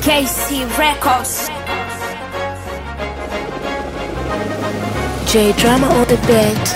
KC Records. J Drama on the beat.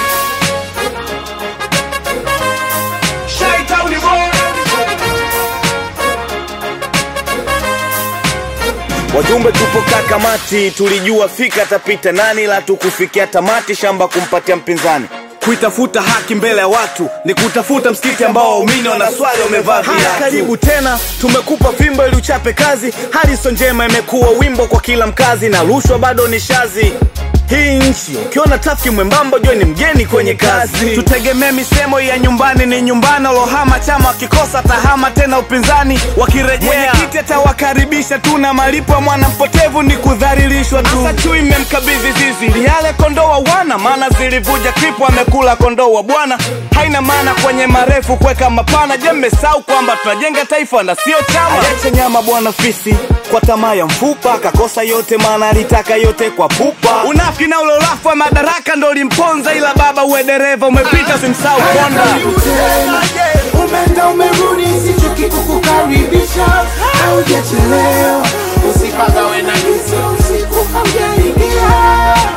Wajumbe tupo kakamati, tulijua fika tapita nani, la tukufikia tamati, shamba kumpatia mpinzani. Kuitafuta haki mbele ya watu ni kutafuta msikiti ambao waumini wanaswali wamevaa viatu. Karibu tena, tumekupa fimbo ili uchape kazi. Hariso njema imekuwa wimbo kwa kila mkazi, na rushwa bado ni shazi hii nchi ukiona tafiki mwembamba jua ni mgeni kwenye kazi. Tutegemee misemo ya nyumbani ni nyumbani, walohama chama wakikosa tahama tena upinzani wakirejea, mwenyekiti atawakaribisha tu na malipo ya mwana mpotevu ni kudhalilishwa tu. Asa chui mmemkabidhi zizi liale kondoo wa wana, maana zilivuja kripu amekula kondoo wa bwana. Haina maana kwenye marefu kuweka mapana. Je, mmesahau kwamba tunajenga taifa na sio chama? Aliacha nyama bwana fisi kwa tamaa ya mfupa, akakosa yote maana alitaka yote kwa pupa. Unafiki na ulolafu wa madaraka ndo ulimponza, ila baba uwe dereva umepita, simsahau konda. Umeenda umerudi, sichoki kukukaribisha, haujachelewa. Usipagawe na giza usiku haujaingia.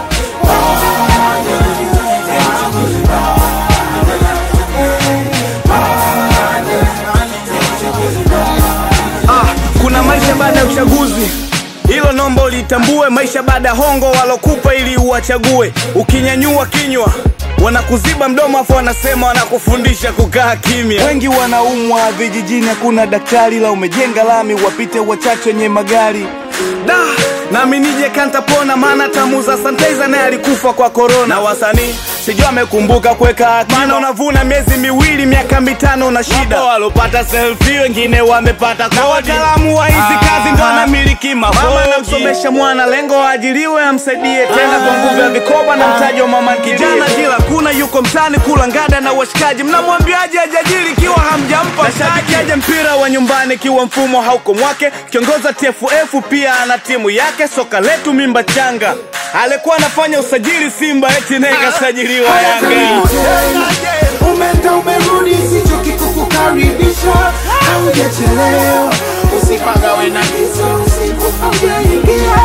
Ah, kuna maisha baada ya uchaguzi hilo nomba ulitambue, maisha baada ya hongo walokupa ili uwachague. Ukinyanyua kinywa wanakuziba mdomo, afu wanasema wanakufundisha kukaa kimya. Wengi wanaumwa vijijini, hakuna daktari, la umejenga lami wapite wachache wenye magari da nami nije kantapona, maana tamuza sanitizer naye alikufa kwa korona. Na wasanii sijui amekumbuka kuweka akiba, maana unavuna miezi miwili, miaka mitano na shida. Wapo walopata selfie, wengine wamepata kodi, na wataalamu wa hizi kazi ndo anamiliki mafodi. Mama anamsomesha mwana, lengo aajiriwe, amsaidie tena kwa nguvu ya vikoba na mtaji wa mama kijana. Kila kuna yuko mtani kula ngada na washikaji, mnamwambiaje ajajiri ikiwa hamjampa mtaji? aje mpira wa nyumbani ikiwa mfumo hauko mwake. Kiongoza TFF pia ana timu yake, soka letu mimba changa. Alikuwa anafanya usajili Simba, eti naye kasajiliwa Yanga. Karibu tena. Umeenda umerudi, sichoki kukukaribisha, haujachelewa. Usipagawe na giza usiku haujaingia.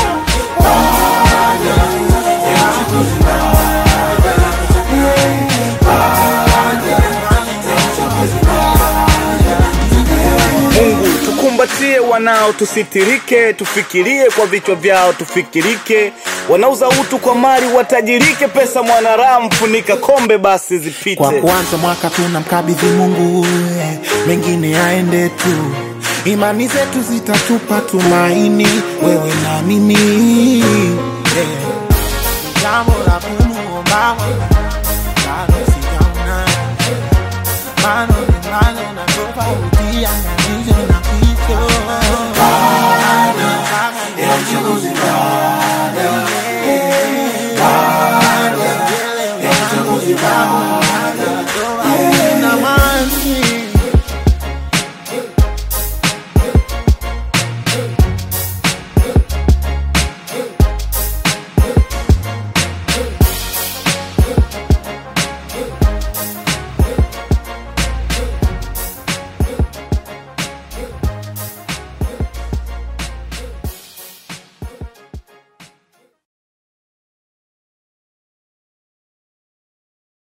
Mungu tukumbatie wanao, tusitirike, tufikirie kwa vichwa vyao, tufikirike. Wanauza utu kwa mali, watajirike. Pesa mwanaramu, funika kombe basi zipite. Kwa kuanza mwaka tunamkabidhi Mungu, eh, mengine aende tu. Imani zetu zitatupa tumaini, wewe na mimi. eh. Jambo la kumuomba Mola